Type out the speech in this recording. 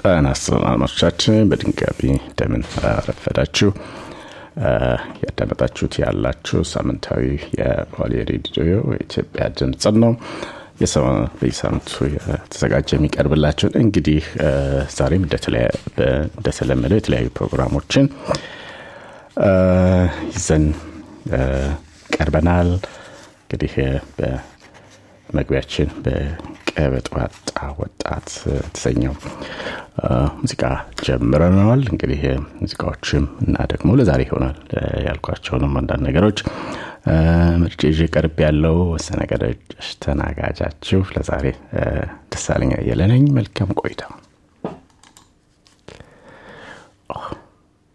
ጤና ይስጥልን አድማጮቻችን፣ በድጋሚ እንደምን አረፈዳችሁ። ያዳመጣችሁት ያላችሁ ሳምንታዊ የዋሌ ሬዲዮ የኢትዮጵያ ድምፅ ነው። በየሳምንቱ የተዘጋጀ የሚቀርብላችሁን እንግዲህ ዛሬም እንደተለመደው የተለያዩ ፕሮግራሞችን ይዘን ቀርበናል። እንግዲህ በመግቢያችን በቀበጥ ዋጣ ወጣት የተሰኘው ሙዚቃ ጀምረነዋል። እንግዲህ ሙዚቃዎችም እና ደግሞ ለዛሬ ይሆናል ያልኳቸውንም አንዳንድ ነገሮች ምርጭ ይዤ ቀርብ ያለው ተናጋጃችሁ ለዛሬ ደሳለኛ አየለ ነኝ። መልካም ቆይታ።